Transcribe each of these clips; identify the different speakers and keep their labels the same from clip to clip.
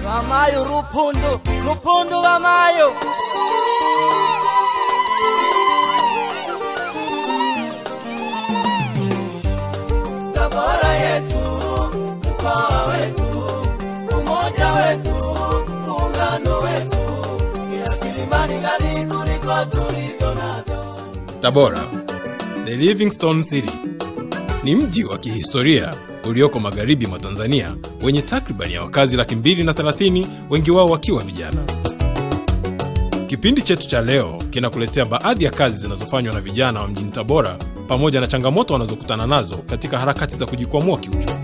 Speaker 1: Wamayo Rupundu, Rupundu Wamayo. Tabora yetu, mkoa wetu, umoja wetu, muungano wetu, ni rasilimali ghali kuliko tulivyo navyo.
Speaker 2: Tabora, the Livingstone City, ni mji wa kihistoria ulioko magharibi mwa Tanzania wenye takribani ya wakazi laki mbili na thelathini, wengi wao wakiwa vijana. Kipindi chetu cha leo kinakuletea baadhi ya kazi zinazofanywa na vijana wa mjini Tabora pamoja na changamoto wanazokutana nazo katika harakati za kujikwamua kiuchumi.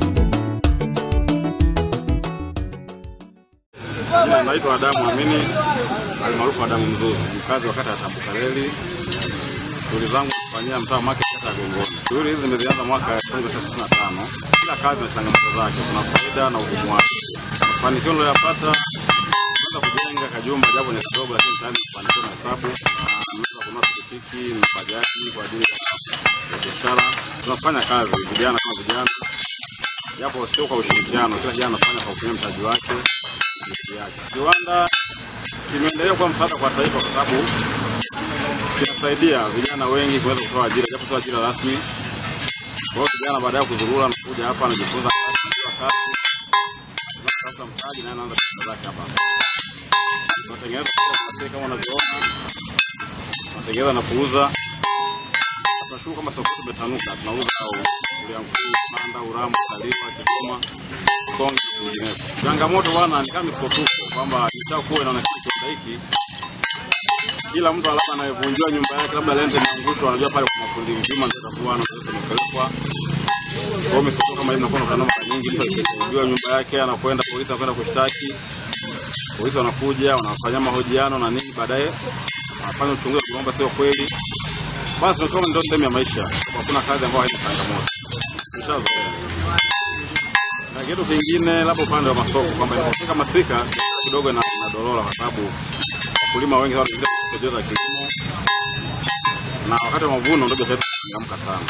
Speaker 3: Naitwa Adamu Amini almaarufu Adamu Mzuri, mkazi wa kata ya Tambukareli. Shughuli zangu kufanyia mtaa market kata ya Gongoni. Shughuli hizi nimezianza mwaka 1995. Kila kazi na changamoto zake, kuna faida na ugumu wake. Mafanikio niliyoyapata naweza kujenga kajumba japo ni kidogo, lakini tayari nimefanikiwa na hesabu. Na Nimeweza kununua pikipiki na bajaji kwa ajili ya ya biashara. Tunafanya kazi vijana kama vijana, japo sio kwa ushirikiano. Kila kijana anafanya kwa kutumia mtaji wake jinsi yake. Kiwanda kimeendelea kuwa msaada kwa taifa kwa sababu kinasaidia vijana wengi kuweza kutoa ajira, japo sio ajira rasmi. Kwa hiyo kijana baadaye kuzurura na kuja hapa anajifunza kazi, anajua kazi, anatafuta mtaji na anaanza biashara zake hapa. Tunatengeneza pia kama unavyoona, tunatengeneza na kuuza. Tunashukuru kama soko tumetanuka, tunauza uliankuu, manda, uramu, kaliwa, kigoma, konge na vinginevyo. Changamoto bwana ni kama misukosuko kwamba ishakuwa inaonekana kiwanda hiki kila mtu labda anayevunjiwa nyumba yake labda lente imeangushwa, anajua pale kuna fundi mzima ndio atakuwa na pesa imepelekwa. Kwa hiyo misukosuko kama hivi inakuwa inaonekana mara nyingi, mtu akivunjiwa nyumba yake anakwenda polisi, anakwenda kushtaki polisi, wanakuja wanafanya mahojiano na nini, baadaye wanafanya uchunguzi kwamba sio kweli. Basi tunasema ndio sehemu ya maisha, hakuna kazi ambayo haina changamoto, tushazoea. Na kitu kingine labda upande wa masoko kwamba inapofika masika kidogo ina inadorora kwa sababu wakulima wengi sana wanaingia pembejeo za kilimo na wakati wa mavuno ndio biashara inachangamka sana.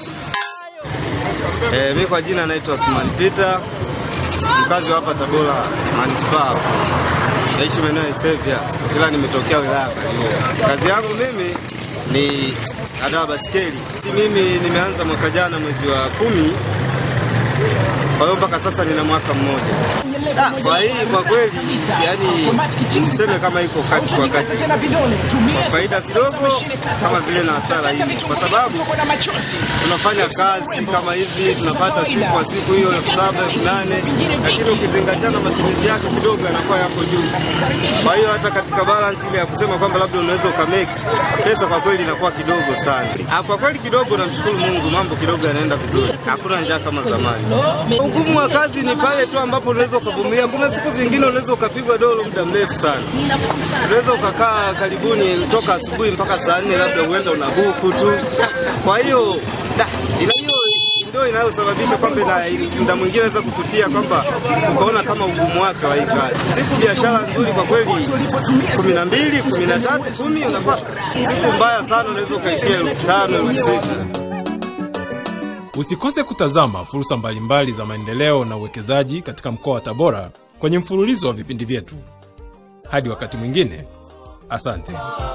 Speaker 4: Eh, mi kwa jina naitwa Osman Peter, mkazi wa hapa Tabora manispaa, naishi maeneo ya Isevya, ila nimetokea wilaya ya Kaliua. Kazi yangu mimi ni adawa baskeli. Mimi nimeanza mwaka jana mwezi wa kumi, kwa hiyo mpaka sasa nina mwaka mmoja. Da, Kwa hii kwa kweli, yani niseme kama iko kati kwa kati, kwa faida kidogo kama vile na hasara hivi, kwa sababu tunafanya kazi kama hivi tunapata siku kwa siku hiyo elfu saba elfu nane lakini ukizingatia na matumizi yake kidogo yanakuwa yako juu. Kwa hiyo hata katika balance ile ya kusema kwamba labda unaweza ukameki pesa, kwa kweli inakuwa kidogo sana. Ah, Kwa kweli kidogo, namshukuru Mungu, mambo kidogo yanaenda vizuri, hakuna njaa kama zamani. Ugumu wa kazi ni pale tu ambapo unaweza ukavumilia. Kuna siku zingine unaweza ukapigwa dolo muda mrefu sana, unaweza ukakaa karibuni toka asubuhi mpaka saa nne, labda uenda una buku tu. Kwa hiyo da, ila hiyo ndio inayosababisha kwamba na muda mwingine naweza kukutia kwamba ukaona kama ugumu wake wa hii kazi. Siku biashara nzuri kwa kweli kumi na mbili kumi na tatu kumi unakuwa siku mbaya sana, unaweza ukaishia elfu tano elfu sita
Speaker 2: Usikose kutazama fursa mbalimbali za maendeleo na uwekezaji katika mkoa wa Tabora kwenye mfululizo wa vipindi vyetu. Hadi wakati mwingine, asante.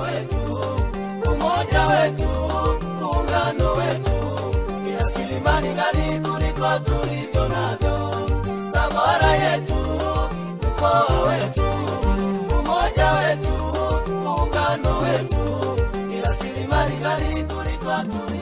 Speaker 1: umoja wetu, muungano wetu, ni rasilimali ghali kuliko tulivyo navyo. Tabora yetu, mkoa wetu, umoja wetu, muungano wetu, ni rasilimali ghali kuliko tulivyo